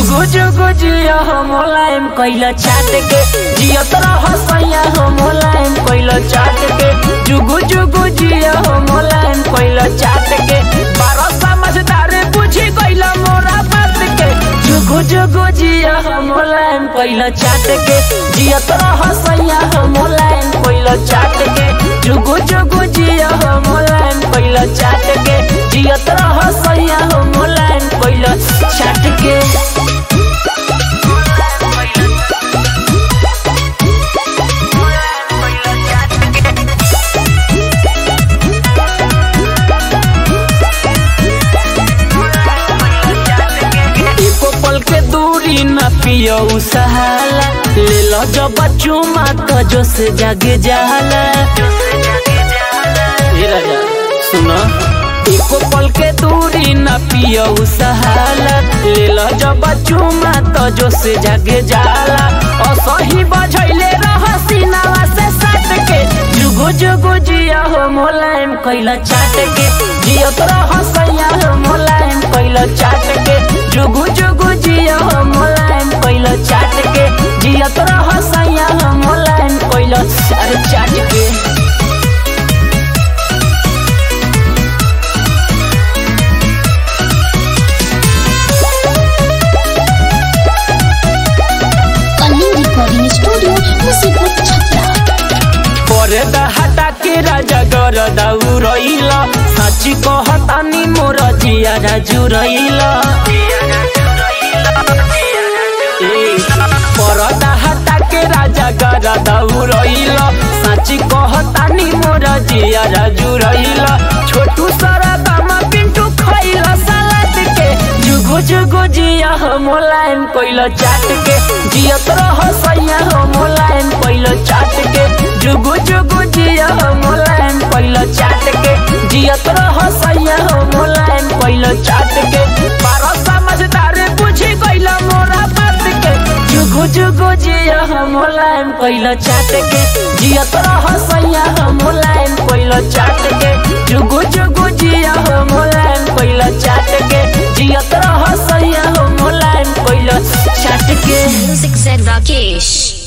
जुगु जुगु जिया हो मोलायम कैला चाट के जियत रह सैया हो मोलायम कैला चाट के जुगु जुगु जिया हो मोलायम कैला चाट के बारह समझदार बुझी कैला मोरा बात के जुगु जुगु जिया हो मोलायम कैला चाट के जियत रह सैया हो मोलायम कैला चाट के जुगु जुगु जिया हो मोलायम कैला चाट के जियत रह सैया हो मोलायम कैला चाट के एको पल के दूरी न पियो सहाला ले लो जब चुमा तो जो से जागे जाला ए राजा सुनो एको पल के दूरी न पियो सहाला ले लो जब चुमा तो जो से जागे जाला असही बजैले रह सीनावा से सट के जुगु जुगु जिया हो मोलायम कैला चाट के जियत रह सैया हो मोलायम कैला चाट के जुगु जुगु जिया हो मोलायम कैला चाट के जियत रह सैया हो मोलायम कैला अरे चाट के कलिंग रिकॉर्डिंग स्टूडियो मुसीबत छपरा पर्दा हटा के राजा गर दाउ रहिल साची कहतानी मोर जिया राजु रहिल पर्दा हटा के राजा गर दाउ रहिल साची कहतानी मोर जिया राजु रहिल छोटू सारा दामा पिंटू खइल सलाद के जुगु जुगु जिया हो मोलायम कोइल चाट के जियत रह सैया हो मोलायम कोइल चाट के जुगु जुगु जिया हो मोलायम कोइल चाट के जियत रह सैया हो मोलायम कोइल चाट के बारह समझदार बुझी कोइल मोरा बात के जुगु जुगु जिया हो मोलायम कोइल चाट के जियत रह सैया हो मोलायम कोइल चाट के जुगु जुगु जिया हो मोलायम कोइल चाट के जियत रह सैया हो मोलायम कोइल चाट के म्यूजिक से राकेश